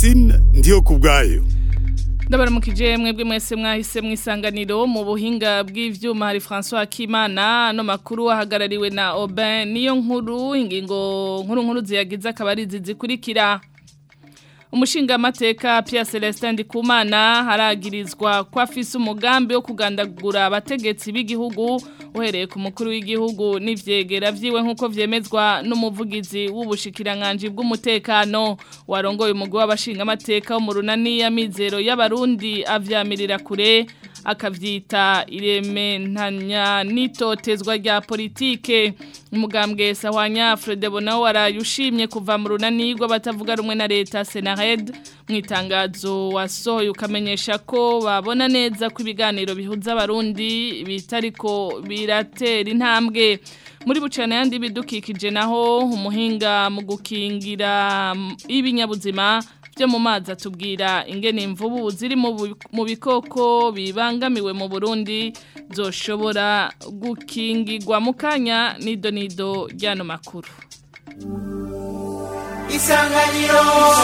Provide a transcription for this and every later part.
Francine ndiyo kubwayo ndabaramukije mwebwe mwese mwahise mwisanganiro mu buhinga bw'ivyuma hari François Kimana no makuru ahagarariwe na Aubin niyo nkuru ingingo nkuru nkuru ziyagize akabari zizikurikira umushinga amateka Pierre Celestin Ndikumana haragirizwa ko afise umugambi wo kugandagura abategetsi b'igihugu uhereye ku mukuru w'igihugu n'ivyegera vyiwe nk'uko vyemezwa n'umuvugizi w'ubushikiranganje bw'umutekano warongoye umugwi w'abashinga amateka wo mu runani ya mizero y'abarundi avyamirira kure akavyita ireme ntanya nitotezwa rya politike umugambwe sahwanya Fredebo nawe warayushimye kuva mu runani rw'abatavuga rumwe na leta Senared mu itangazo wasohoye ukamenyesha ko babona neza ko ibiganiro bihuza abarundi bitariko biratera intambwe muri bucana yandi bidukikije naho umuhinga mu gukingira ibinyabuzima byo mu mazi atubwira ingene imvubu ziri mu bikoko bibangamiwe mu Burundi zoshobora gukingirwa mu kanya nido nido ryano makuru Isanganiro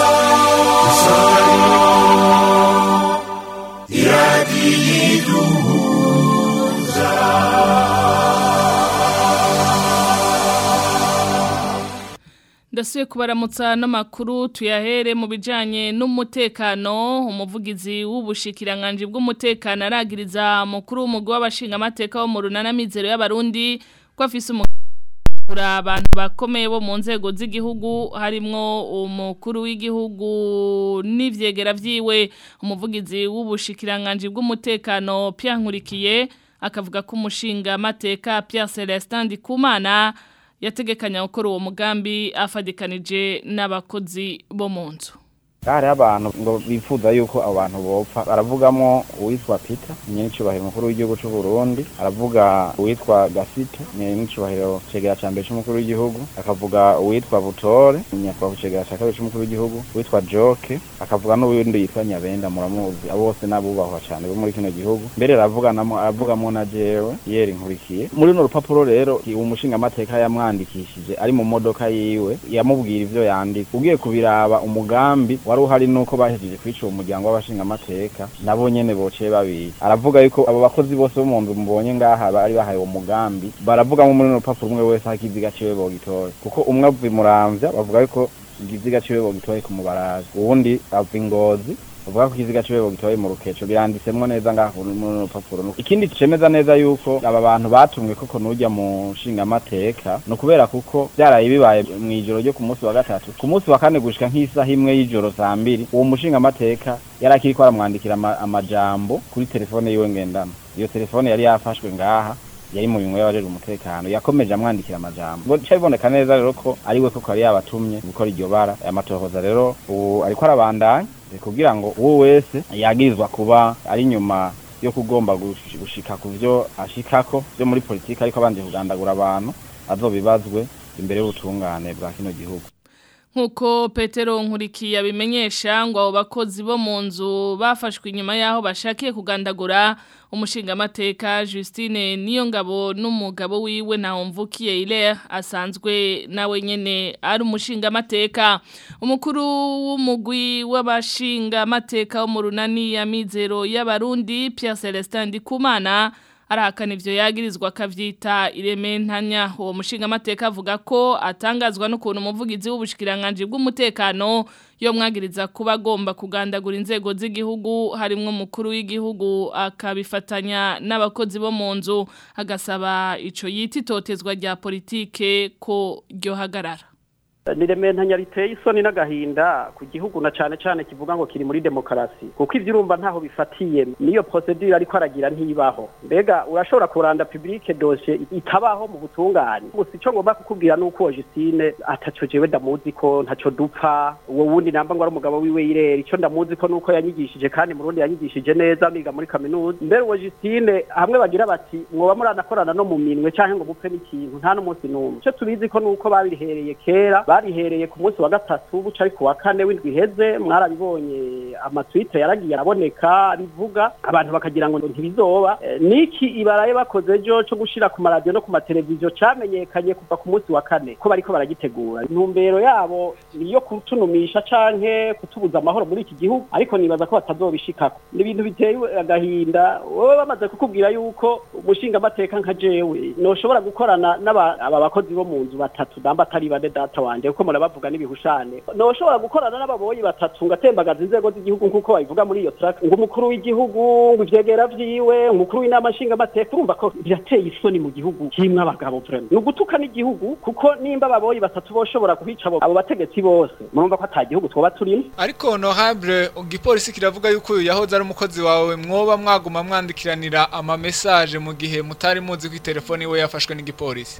Ndasuye kubaramutsa n'amakuru tuyahere mu bijanye n'umutekano umuvugizi w'ubushikiranganje bw'umutekano aragiriza mukuru w'umugwi w'abashinga amateka wo mu runana mizero y'abarundi ko afise umugura abantu bakomeye bo mu nzego z'igihugu harimwo umukuru w'igihugu n'ivyegera vyiwe umuvugizi w'ubushikiranganje bw'umutekano Pierre Nkurikiye akavuga ko umushinga amateka Pierre Celestin Ndikumana yategekanya gukora uwo mugambi afadikanije n'abakozi bo mu nzu hari abantu ngo bifuza yuko abantu bopfa baravugamo uwitwa Peter nyenicubahiro mukuru w'igihugu c'u Burundi aravuga uwitwa Gasito nyenicubahiro cegera ca mbere c'umukuru w'igihugu akavuga uwitwa Butore nyakubahwa cegera ca kabiri c'umukuru w'igihugu uwitwa Joke akavuga n'uwundi yitwa Nyabenda muramuzi abo bose n'abubahwa cane bo muri kino gihugu mbere aravuganamo aravugamwo na jewe yeri nkurikiye muri runo rupapuro rero uwo mushinga amateka yamwandikishije ari mu modoka yiwe yamubwira ivyo yandika ugiye kubiraba umugambi wari uhari nuko bahejeje kwica uwo muryango w'abashinga amateka nabo nyene bociye babizi aravuga yuko abo bakozi bose bo mu nzu mubonye ngaha bari bahaye uwo mugambi baravugamo muri runo rupapuro umwe wese aho ikiziga ciwe bogitoye kuko umwe ava imuramvya bavuga yuko ikiziga ciwe bogitoye ku mubarazi uwundi ava ingozi uvuga ko ikiziga ciwe bogitoye mu rukeco biranditsemwo neza ngaho muri rupapuro ikindi cemeza neza yuko aba bantu batumwe koko nujya mu nshinga amateka no kubera kuko byaraye bibaye mu ijoro ryo ku munsi wa gatatu ku munsi wa kane gushika nk'isaha imwe y'ijoro saa mbiri uwo mushinga amateka yari akiriko aramwandikira amajambo kuri telefone yiwe ngendana iyo telefone yari yafashwe ngaha yari mu bimwe y'abajejwe umutekano yakomeje amwandikira amajambo ngo cyo biboneka neza rero ko ari we koko yari yabatumye gukora iryo bara aya matohoza rero ubu ariko arabandanya kugira ngo uwo wese yagirizwa kuba ari nyuma yo kugomba gushika ku vyo ashikako vyo muri politiki ariko abanje kugandagura abantu azobibazwe imbere y'ubutungane bwa kino gihugu nkuko Petero nkurikiye abimenyesha ngo abo bakozi bo mu nzu bafashwe inyuma yaho bashakiye kugandagura umushinga amateka Justine niyo ngabo n'umugabo wiwe na Omvukiye ile asanzwe nawe nyene ari umushinga amateka umukuru w'umugwi w'abashinga amateka wo mu runani ya mizero y'abarundi Pierre Celestin Ndikumana arahakana ivyo yagirizwa akavyita ireme ntanya uwo mushinga amateka avuga ko atangazwa n'ukuntu umuvugizi w'ubushikiranganje bw'umutekano yo mwagiriza kuba agomba kugandagura inzego z'igihugu harimwo umukuru w'igihugu akabifatanya n'abakozi bo mu nzu agasaba ico yita itotezwa rya politike ko ryohagarara nirementa riteye isoni n'agahinda ku gihugu na cane cane kivuga ngo kiri muri demokarasi kuko ivyo urumva ntaho bifatiye niyo procedure ariko aragira ntibaho mbega urashobora kuranda publique dossier itabaho mu butungane gusa ico ngomba kukubwira nuko Justine ataco jewe ndamuzi ko ntaco dupfa uwo wundi namba ngo ari umugabo wiwe yirera ico ndamuzi ko nuko yanyigishije kandi mu Burundi yanyigishije neza niga muri kaminuza mbere uwo Justine hamwe bagira bati mwoba muranakorana no mu minwe canke ngo mupfe n'ikintu nta n'umunsi n'umwe ico tubizi ko nuko babirihereye kera barihereye ku munsi wa gatatu buca ari ku wa kane w'indwi iheze mwarabibonye amatwite yaragiye araboneka bivuga abantu bakagira ngo ntibizoba Eh, niki ibaraye bakoze ejo cyo gushira ku maradiyo no ku mateleviziyo camenyekanye kuva ku munsi wa kane ko bariko baragitegura intumbero yabo niyo kutunumisha canke kutubuza amahoro muri iki gihugu ariko nibaza ko batazobishikako ni ibintu biteye agahinda wowe bamaze kukubwira yuko umushinga amateka nka jewe noshobora gukorana n'aba aba bakozi bo mu nzu batatu namba atari bane data wanje kuko murabavuga n'ibihushane noshobora gukorana n'ababoyi batatu ngatembagaza inzego z'igihugu nk'uko babivuga muri iyo track ngo umukuru w'igihugu ngo ivyegera vyiwe umukuru w'inama nshinga amateka urumva ko birateye isoni mu gihugu kimwe abagabo vraiment ni ugutuka n'igihugu kuko nimba ababoyi batatu boshobora kuhica abo abo bategetsi bose murumva ko ata gihugu twoba turimo ariko honorable igipolisi kiravuga yuko uyu yahoze ari umukozi wawe mwoba mwaguma mwandikiranira ama message mu gihe mutari muzi ko telefone iwe yafashwe n'igipolisi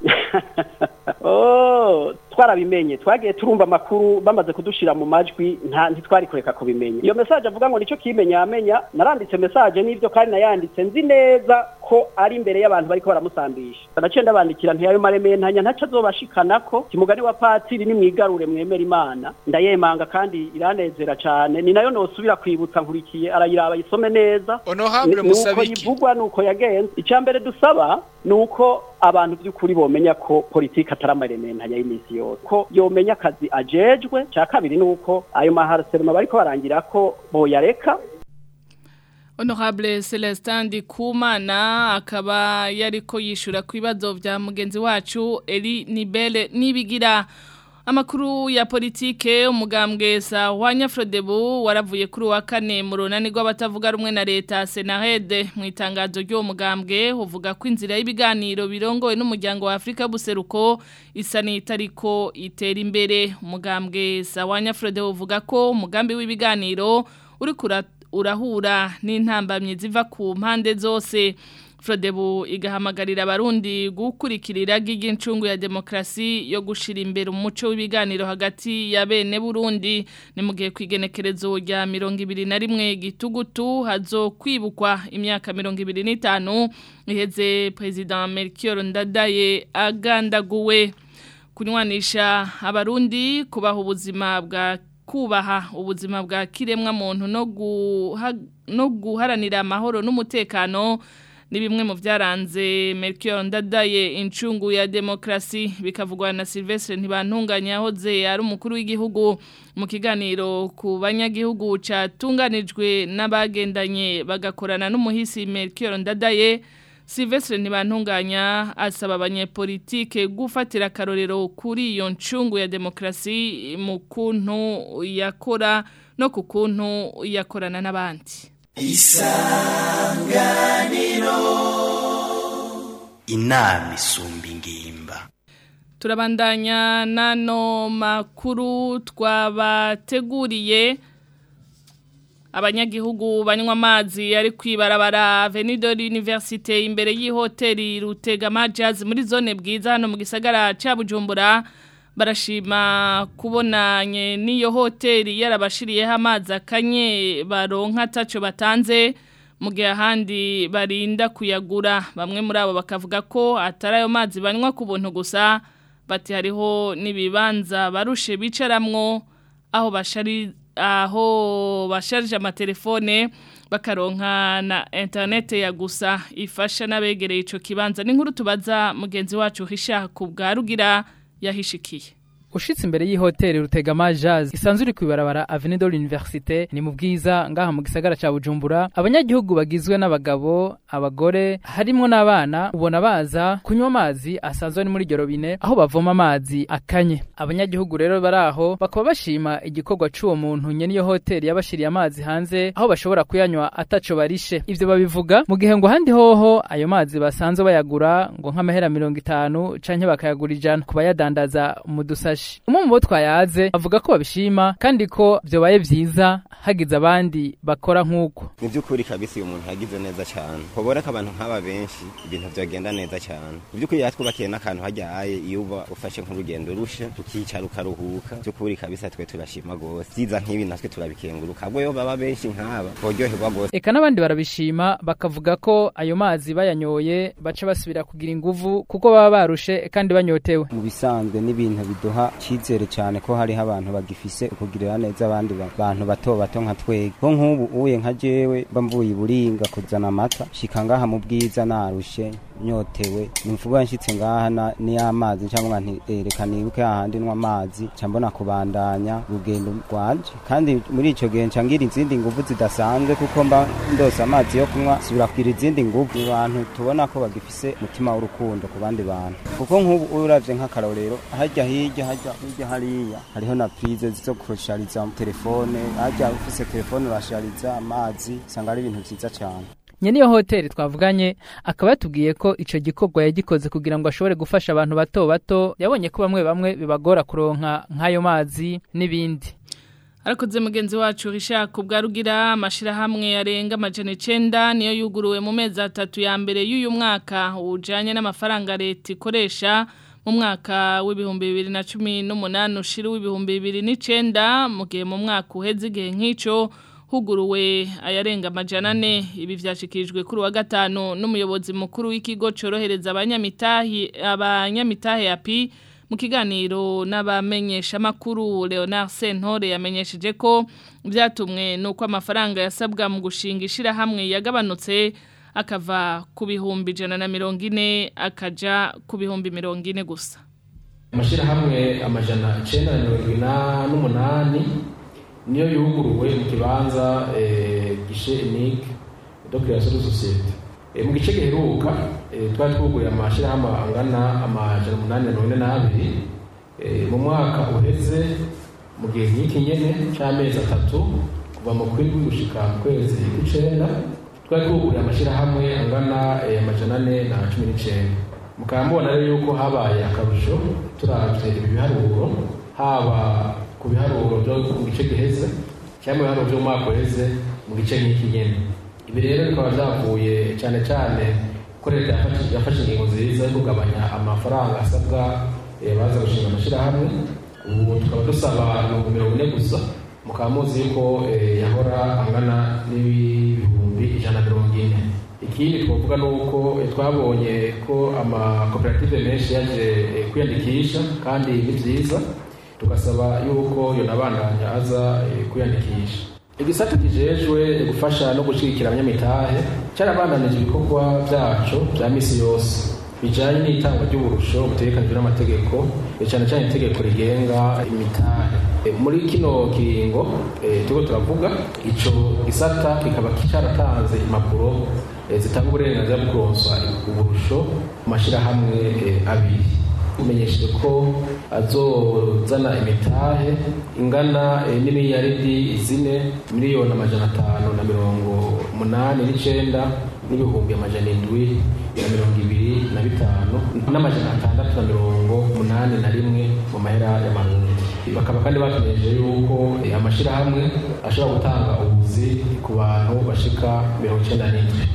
Oh, twarabimenye twagiye turumva amakuru bamaze kudushira mu majwi nta ntitwari kureka kubimenya iyo message avuga ngo nico kimenya amenya naranditse message n'ivyo kandi nayanditse nzi neza ko ari imbere y'abantu bariko baramusambisha naciye ndabandikira ntiyayo maremeye ntanya ntaco azobashikanako kimugani wa patiri ni mwigarure mwemera imana ndayemanga kandi iranezera cane ni nayo nosubira kwibutsa nkurikiye arayiraba yisome neza honorable nuko musabiki yivugwa nuko yagenze icya mbere dusaba ni uko abantu by'ukuri bomenya ko politiki atari amarementanya y'iminsi yose ko yomenya akazi ajejwe cya kabiri ni uko ayo maharaserema bariko barangira ko boyareka Honorable Celestin Ndikumana akaba yariko yishura ku bibazo vya mugenzi wacu Eli Nibele nibigira amakuru ya politike umugambwe sa wanya Frodebu waravuye kuri wa kane mu runani rw'abatavuga rumwe na leta Senarede mu itangazo ry'uwo mugambwe uvuga ko inzira y'ibiganiro birongowe n'umuryango wa Afrika buseruko isa n'itariko itera imbere umugambwe sa wanya Frodebu uvuga ko umugambi w'ibiganiro uri kura urahura n'intambamye ziva ku mpande zose Frodebu igahamagarira abarundi gukurikirira ry'incungu ya demokrasi yo gushira imbere umuco w'ibiganiro hagati ya bene Burundi ni mu gihe kwigenekerezo rya 21 gitugutu hazo kwibukwa imyaka 25 iheze president Melchior Ndadaye agandaguwe kunywanisha abarundi kubaha ubuzima bwa kubaha ubuzima bwa kiremwa muntu no guha no guharanira amahoro n'umutekano ni bimwe mu byaranze Melchior Ndadaye incungu ya demokrasi bikavugwa na Silvestre ntibantunganya hoze ari umukuru w'igihugu mu kiganiro ku banyagihugu catunganijwe n'abagendanye bagakorana n'umuhisi Melchior Ndadaye Silvestre ntibantunganya asaba abanyepolitike gufatira akarorero kuri iyo ncungu ya demokrasi mu kuntu yakora no ku kuntu yakorana n'abandi inama isumba ingimba turabandanya nano makuru twabateguriye abanyagihugu banywa amazi ari kwibarabara Avenue de l'Université imbere y'ihoteli Rutegama Jazz muri zone bwiza hano mu gisagara ca Bujumbura barashima kubonanye n'iyo hoteli yarabashiriyeho amazi akanye baronka taco batanze mu gihe ahandi barinda kuyagura bamwe muri abo bakavuga ko atari ayo mazi banywa ku buntu gusa bati hariho n'ibibanza barushe bicaramwo aho bashari aho basharije amatelefone bakaronka na interinete ya gusa ifasha n'abegereye ico kibanza n'inkuru tubaza mugenzi wacu hisha ku bwa rugira yahishikiye ushitse imbere y'ihoteli Rutegama Jazz isanzwe iri kwibarabara Avenue de l'Université ni mu bwiza ngaha mu gisagara ca Bujumbura abanyagihugu bagizwe n'abagabo abagore harimwo n'abana ubona baza kunywa amazi asanzwe ari muri robine aho bavoma amazi akanye abanyagihugu rero baraho bakaba bashima igikorwa c'uwo muntu nyene iyo hoteli yabashiriye amazi hanze aho bashobora kuyanywa ataco barishe ivyo babivuga mu gihe ngo handi hoho ayo mazi basanzwe bayagura ngo nk'amahera mirongo itanu canke bakayagura ijana ku bayadandaza mu dusashi umwe mu bo twayaze avuga ko babishima kandi ko byobaye byiza hagize abandi bakora nk'uko mu by'ukuri kabisa uyu muntu yagize neza cyane kubona ko abantu nk'aba benshi ibintu byagenda neza cyane mu by'ukuri yatwubakiye n'akantu hajyaye iyo uba ufashe nk'urugendo rushe ukicara ukaruhuka by'ukuri kabisa twe turashima rwose byiza nk'ibi natwe turabikenguruka ahubwo iyo baba benshi nk'aba boryoherwa rwose eka n'abandi barabishima bakavuga ko ayo mazi bayanyoye baca basubira kugira inguvu kuko baba barushe kandi banyotewe mu bisanzwe n'ibintu biduha cyizere cyane ko hariho abantu bagifise ukugirira neza abandi ba- bantu bato bato nka twege ko nk'ubu uye nka jewe mba mvuye iburinga kuzana amata shika ngaha mu bwiza narushe nyotewe nimvuga nshitse ngaha na- ni amazi cyangwa nti eh, reka nibuke hahandi nywa amazi ca mbona kubandanya urugendo rwanje kandi muri ico gihe nca ngira izindi nguvu zidasanzwe kuko mba ndose amazi yo kunywa subira kugira izindi nguvu Ni abantu tubona ko bagifise umutima w'urukundo ku bandi bantu kuko nk'ubu uravye nk'akarorero harya hirya harya hirya hariya hariho na prize zo kushariza telefone harya ufise telefone urashariza amazi usanga ari ibintu vyiza cane nyene iyo hoteli twavuganye akaba yatubwiye ko ico gikorwa yagikoze kugira ngo ashobore gufasha abantu bato bato yabonye ko bamwe bamwe bibagora kuronka nk'ayo mazi n'ibindi Arakoze mugenzi wacu Richard Kubwarugira amashirahamwe yarenga amajana 9 niyo yuguruwe mu mezi atatu ya mbere y'uyu mwaka ujanye n'amafaranga leta ikoresha mu mwaka w'ibihumbi bibiri na cumi n'umunani ushira w'ibihumbi bibiri n'icenda mu gihe mu mwaka uheze igihe nk'ico huguruwe ayarenga amajana ane ibi vyashikirijwe kuri wa gatanu n'umuyobozi mukuru w'ikigo corohereza abanyamitahi abanyamitahe api mu kiganiro n'abamenyesha makuru Leonard Sentore yamenyesheje ko byatumwe nuko amafaranga yasabwa mu gushinga ishirahamwe yagabanutse akava ku bihumbi ijana na mirongo ine akaja ku bihumbi mirongo ine gusa amashyirahamwe amajana icyenda na mirongo inani n'umunani niyo yuguruwe mu kibanza eh, gishe inike do création de société Eh, mu gice giheruka eh, twari twuguruye amashyirahamwe angana amajana umunani na mirongo ine n'abiri Eh, mu mwaka uheze mu gihe nk'iki nyene c'amezi atatu kuva mu kwindwi gushika mu kwezi kw'icenda twari twuguruye amashyirahamwe angana eh, amajana ane na cumi n'icenda mukaba mubona rero yuko habaye akarusho turavye ibi biharuro haba ku biharuro byo mu gice giheze cyangwa mu biharuro byo mu mwaka uheze mu gice nk'iki nyene ibi rero bikaba byavuye cyane cyane ko leta yafashe- yafashe ingingo nziza yo kugabanya amafaranga asabwa eh, baza gushinga amashyirahamwe ubu tukaba dusaba ibihumbi mirongo ine gusa mukaba muzi yuko eh, yahora angana n'ibihumbi ijana na mirongo ine ikindi twavuga ni uko eh, twabonye ko amakoperative menshi yaje eh, kwiyandikisha kandi ni byiza tugasaba yuko yonabandanya aza eh, kwiyandikisha igisata kijejwe gufasha no gushyigikira abanyamitahe cyarabandanije ibikorwa byacu bya misi yose bijanye n'itangwa ry'uburusho butegekanijwe n'amategeko eh, cyane cyane itegeko rigenga imitahe Eh, muri kino kiringo eh, turiko turavuga ico gisata kikaba cyaratanze impapuro eh, zitanga uburenganzira bwo kuronswa uburusho mu mashyirahamwe eh, abiri umenyesheje ko azozana imitahe ingana eh, n'imiliyaridi zine miliyoni amajana atanu na mirongo umunani n'icenda n'ibihumbi amajana indwi na mirongo ibiri na bitanu n'amajana atandatu na mirongo umunani na rimwe mu mahera y'amarundi bakaba kandi batumenyesheje yuko eh, amashirahamwe ashobora gutanga ubuzi ku bantu bashika mirongo icenda n'indwi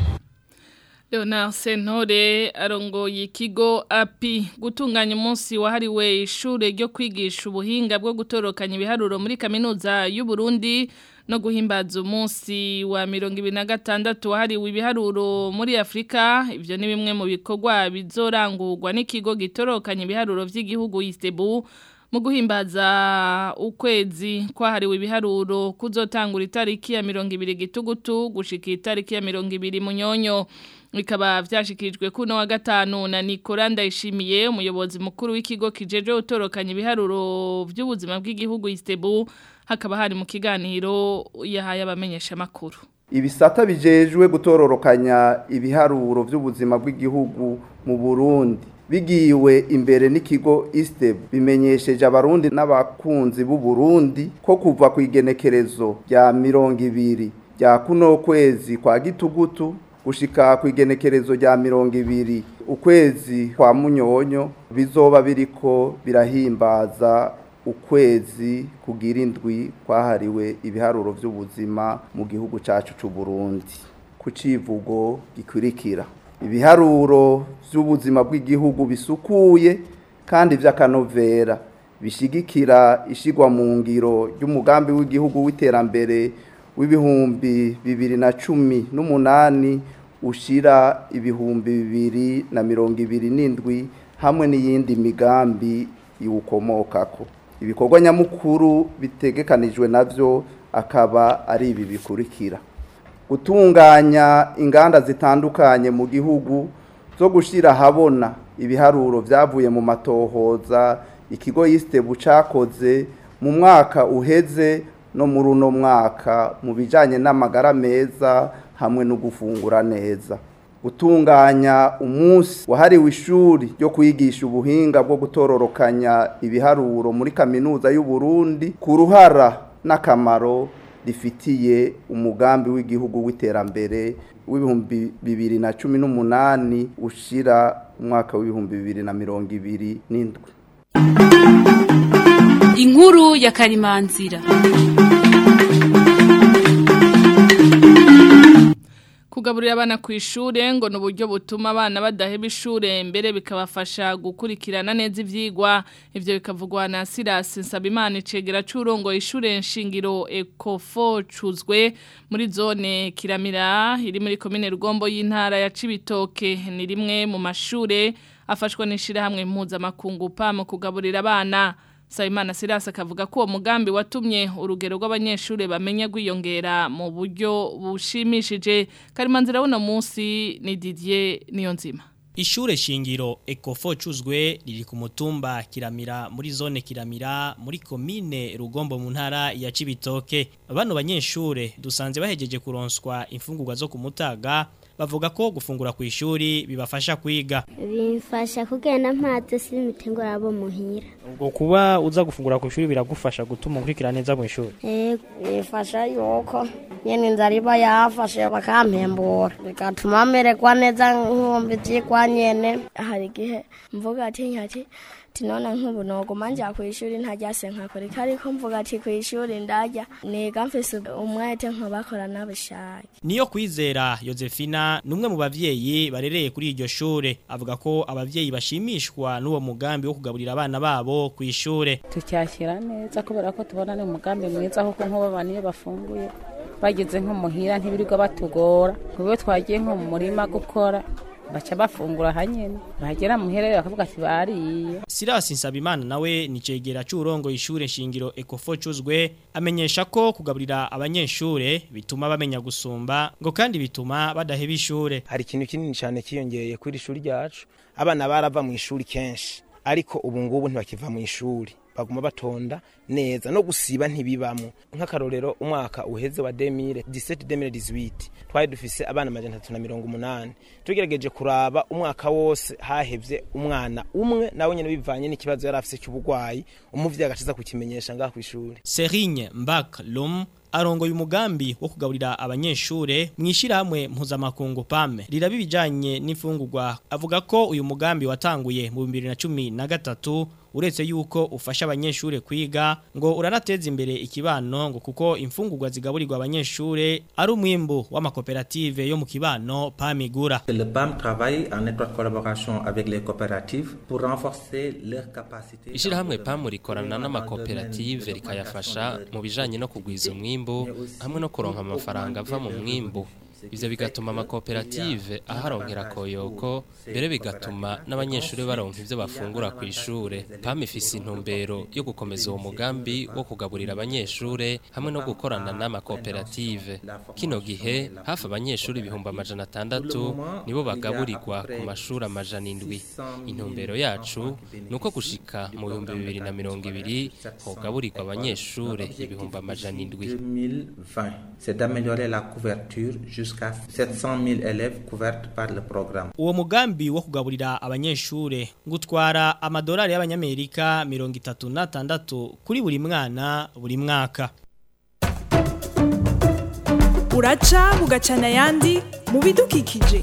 Leonard Sentore arongoye ikigo API gutunganya umunsi wahariwe ishure ryo kwigisha ubuhinga bwo gutorokanya ibiharuro muri kaminuza y'u Burundi no guhimbaza umunsi wa 2026 wahariwe ibiharuro muri Afrika ivyo ni bimwe mu bikorwa bizorangurwa n'ikigo gitorokanya ibiharuro vy'igihugu Istebu mu guhimbaza ukwezi kwahariwe ibiharuro kuzotangura itariki ya 20 gitugutu gushika itariki ya 20 munyonyo bikaba vyashikirijwe kuno wa gatanu na Nicola Ndayishimiye umuyobozi mukuru w'ikigo kijeje utorokanya ibiharuro by'ubuzima bw'igihugu Istebu hakaba hari mu kiganiro yahaye abamenyesha makuru ibisata bijejwe gutororokanya ibiharuro by'ubuzima bw'igihugu mu Burundi bigiwe imbere n'ikigo ISTEB bimenyesheje abarundi n'abakunzi b'u Burundi ko kuva ku igenekerezo rya mirongo ibiri rya kuno kwezi kwa gitugutu gushika ku igenekerezo rya mirongo ibiri ukwezi kwa munyonyo bizoba biriko birahimbaza ukwezi kugira indwi kwahariwe ibiharuro by'ubuzima mu gihugu cyacu cy'u Burundi ku civugo gikurikira ibiharuro by'ubuzima bw'igihugu bisukuye kandi by'akanovera bishigikira ishigwa mu ngiro ry'umugambi w'igihugu w'iterambere w'ibihumbi bibiri na cumi n'umunani ushira ibihumbi bibiri na mirongo ibiri n'indwi hamwe n'iyindi migambi iwukomokako ibikorwa nyamukuru bitegekanijwe navyo akaba ari ibi bikurikira gutunganya inganda zitandukanye mu gihugu zo gushyira ahabona ibiharuro byavuye mu matohoza ikigo yisitebu cyakoze mu mwaka uheze no muri uno mwaka mu bijyanye n'amagara meza hamwe no gufungura neza gutunganya umunsi wahariwe ishuri ryo kwigisha ubuhinga bwo gutororokanya ibiharuro muri kaminuza y'u Burundi ku ruhara n'akamaro rifitiye umugambi w'igihugu w'iterambere w'ibihumbi bibiri na cumi n'umunani ushira umwaka w'ibihumbi bibiri na mirongo ibiri n'indwi inkuru ya karimanzira kugaburira abana ku ishure ngo ni uburyo butuma abana badaheba ishure mbere bikabafasha gukurikirana neza ivyigwa ivyo bikavugwa na Silas Nsabimana icegera c'urongo ishure nshingiro Ecofo cuzwe muri zone Kiramira iri muri komine Rugombo y'intara ya Cibitoke ni rimwe mu mashure afashwa n'ishira hamwe mpuzamakungu pa mu kugaburira abana Sayimana Silas akavuga ko uwo mugambi watumye urugero rw'abanyeshuri bamenya gwiyongera mu buryo bushimishije Karimanzira wuno munsi ni Didier Niyonzima Ishure shingiro Ecofo cuzwe riri ku mutumba Kiramira muri zone Kiramira muri komine Rugombo mu ntara ya Cibitoke bano banyeshure dusanze bahejeje kuronswa imfungurwa zo kumutaga bavuga ko gufungura ku ishuri bibafasha kwiga bimfasha kugenda mpaze simitengura abo muhira ubwo kuba uza gufungura ku ishuri biragufasha gutuma ukurikira neza mu ishuri yego bifasha yuko nyene inzara iba yafashe bakampembura bigatuma mererwa neza nkumva ivyigwa nyene hari igihe mvuga ati nkati tinona nk'ubu noguma njya ku ishuri ntajyase nkakoreka ariko mvuga ati ku ishuri ndajya niga mfise umwete nkabakora n'abishaka niyo kwizera Josephina numwe mu bavyeyi barereye kuri iryo shure avuga ko abavyeyi bashimishwa n'uwo mugambi wo kugaburira abana babo ku ishure tucyakira neza kubera ko tubona ni umugambi mwiza kuko nk'ubu abantu iyo bafunguye bageze nko muhira ntibirirwa batugora kubwo twagiye nko mu murima gukora baca bafungura hanyene bahagera muhera bakavuga ati bariye Silas Nsabimana nawe ni cegera c'urongo ishure shingiro Ecofo cuzwe amenyesha ko kugaburira abanyeshure bituma bamenya gusumba ngo kandi bituma badaheba ishure hari ikintu kinini cyane kiyongeye kuri ishuri ryacu abana barava mu ishuri kenshi ariko ubu ngubu ntibakiva mu ishuri baguma batonda neza no gusiba ntibibamo nk'akarorero umwaka uheze wa 2017 2018 twari dufise abana amajana atatu na mirongo umunani tugerageje kuraba umwaka wose hahevye umwana umwe nawe nyene bivanye n'ikibazo yari afise cy'ubugwayi umuvyeyi agaciza kukimenyesha ngaha kw'ishuri Serigne Mbak Lom arongoye umugambi wo kugaburira abanyeshure mwishirahamwe mpuzamakungu PAME riraba ibijanye n'imfungurwa avuga ko uyu mugambi watanguye mu 2013 uretse yuko ufasha abanyeshure kwiga ngo uranateza imbere ikibano ngo kuko imfungurwa zigaburirwa abanyeshure ari umwimbu w'amakoperative yo mu kibano PAMIGURA Le PAM travaille en étroite collaboration avec les coopératives pour renforcer leur capacité Ishirahamwe PAM rikorana n'amakoperative rikayafasha mu bijanye no kugwiza umwimbu hamwe no kuronka amafaranga ava mu mwimbu ivyo bigatuma amakoperative aharonkera koyoko mbere bigatuma n'abanyeshuri baronka ivyo bafungura ku ishure PAM ifise intumbero yo gukomeza uwo mugambi wo kugaburira abanyeshure hamwe no gukorana n'amakoperative kino gihe hafi abanyeshuri ibihumbi amajana atandatu nibo bagaburirwa ku mashuri amajana indwi intumbero yacu ni uko gushika mu bihumbi bibiri na mirongo ibiri hogaburirwa abanyeshure ibihumbi amajana indwi 2020 c'est d'améliorer la couverture jusqu'à 700 000 élèves couverts par le programme. Uwo mugambi wo kugaburira abanyeshure gutwara amadolari y'abanyamerika 36 kuri buri mwana buri mwaka. Uraca bugacana yandi mu bidukikije.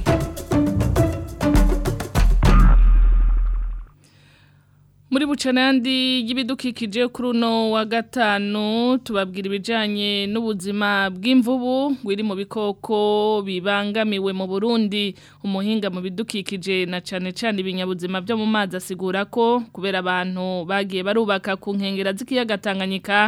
Muri bucanandi y'ibidukikije kuri uno wa gatanu tubabwira ibijanye n'ubuzima bw'imvubu wiri mu bikoko bibangamiwe mu Burundi umuhinga mu bidukikije na cane cane ibinyabuzima byo mu mazi asigura ko kubera abantu bagiye barubaka ku nkengera z'ikiyaga Tanganyika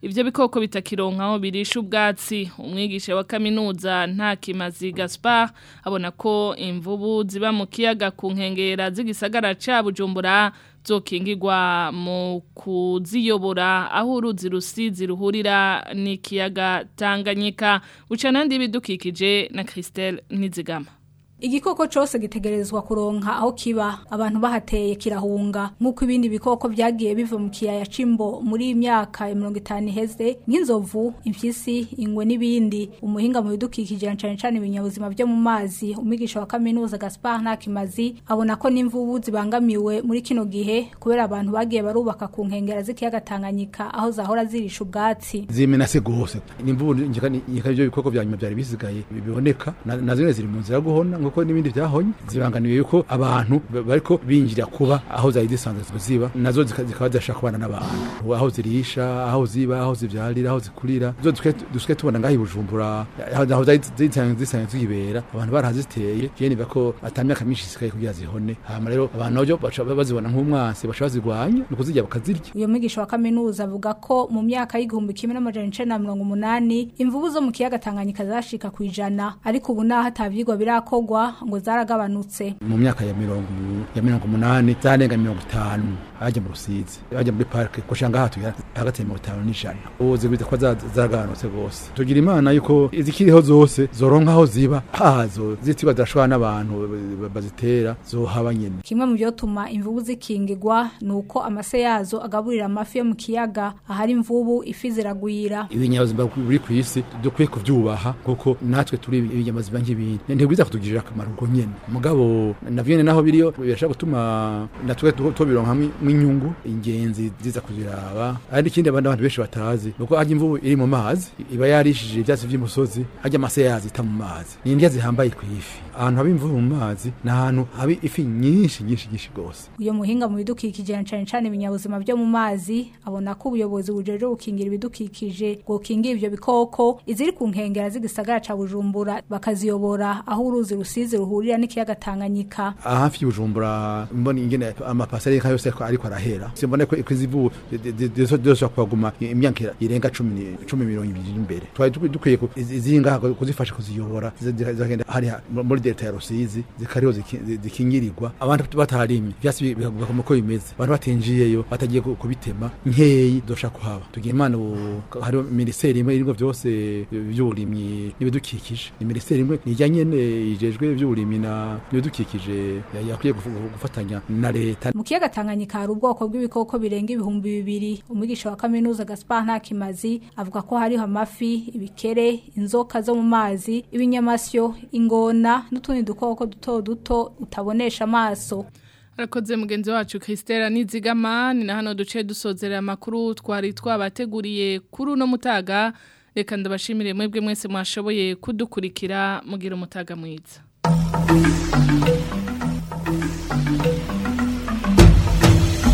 ivyo bikoko bitakironka aho birisha ubwatsi umwigisha wa kaminuza nta kimazi Gaspar abona ko imvubu ziba mu kiyaga ku nkengera z'igisagara ca Bujumbura zokingirwa mu kuziyobora aho uruzi rusizi ruhurira n'ikiyaga Tanganyika uca nandi bidukikije na Christelle Nizigama Igikoko cyose gitegerezwa kuronka aho kiba abantu bahateye kirahunga nk'uko ibindi bikoko byagiye biva mu kiyaya cimbo muri imyaka ya 50 iheze nk'inzovu impyisi ingwe n'ibindi umuhinga mu bidukikije cyane cyane ibinyabuzima byo mu mazi umigisha wa kaminuza Gaspar Ntakimazi abona ko n'imvubu zibangamiwe muri kino gihe kubera abantu bagiye barubaka ku nkengera z'ikiyaga Tanganyika aho zahora zirisha ubwatsi zimenase gose n'imvubu nyikabyo bikoko bya nyuma byari bisigaye biboneka na zimwe ziri mu nzira guhona nkuko n'ibindi byahonye zibanganiye yuko abantu bariko binjira kuba aho zari zisanzwe ziba nazo zikaba zashaka kubana n'abantu aho zirisha aho ziba aho zivyarira aho zikurira zo duske tubona ngaho ibujumbura aho zari zisanzwe zibera abantu barahaziteye je niba ko atamyaka myinshi sikaye kugira zihone hama rero abantu nabyo baca bazibona nk'umwansi baca bazirwanya nuko zijya bakazirya uyo mwigisha wa kaminuza avuga ko mu myaka y'igihumbi kimwe n'amajana icenda na mirongo umunani imvubu zo mu kiyaga Tanganyika zashika kwijana ariko ubu naho atavyigwa birakogwa ngo zaragabanutse mu myaka ya mirongo ya mirongo umunani zarenga mirongo itanu hajya mu rusizi hajya muri parike kushanga hatuye hagati ya mirongo itanu n'ijana ubu zigwiza ko zaragabanutse rwose tugira imana yuko izikiriho zose zoronka aho ziba hazo zitiba zirashobora n'abantu bazitera zohaba nyene kimwe mu byotuma imvubu zikingirwa ni uko amase yazo agaburira amafi yo mu kiyaga ahari imvubu ifi ziragwira ibinyabuzima biri ku isi dukwiye kuvyubaha kuko natwe turi ibinyabuzima nk'ibindi ntibwiza kutugirira akamaro ubwo nyene mugabo navyene naho biriyo birashaka gutuma natwe tubironka hamwe inyungu ingenzi ziza kuziraba ari ikindi abandi abantu benshi batazi nuko harya imvubu iri mu mazi iba yarishije ivyatsi vy'imusozi harya amase yazo ita mu mazi ni indya zihambaye ku ifi ahantu haba imvubu mu mazi ni ahantu haba ifi nyinshi nyinshi nyinshi gose uyo muhinga mu bidukikije na cane cane ibinyabuzima byo mu mazi abona ko ubuyobozi bujeje gukingira ibidukikije bwokingira ivyo bikoko iziri ku nkengera z'igisagara ca Bujumbura bakaziyobora aho uruzi rusizi ruhurira n'ikiyaga Tanganyika hafi y'ubujumbura mbona ingene amapasari nka yose ariko arahera simbona ko izivu zose kwaguma imyaka irenga 10 10 mirongo ibiri imbere twari dukwiye izinga kuzifasha kuziyobora zagenda hari muri delta ya rusizi zikariho zikingirirwa abantu batarimye vyasi bigakoma ko bimeze abantu batinjiyeyo batagiye kubitema nkeyi dosha kuhaba tugiye imana hari ministeri imwe iringo byose by'uburimyi n'ibidukikije ni ministeri imwe nijyanye ijejwe by'uburimyi na n'ibidukikije yakwiye gufatanya na leta mu kiyaga Tanganyika hari ubwoko bw'ibikoko birenga ibihumbi bibiri umwigisha wa kaminuza Gaspar Ntakimazi avuga ko hariho amafi ibikere inzoka zo mu mazi ibinyamasyo ingona n'utundi dukoko duto duto utabonesha amaso Arakoze mugenzi wacu Christelle Nizigama ni na hano duce dusozera amakuru twari twabateguriye kuri uno mutaga reka ndabashimire mwebwe mwese mwashoboye kudukurikira mugira umutaga mwiza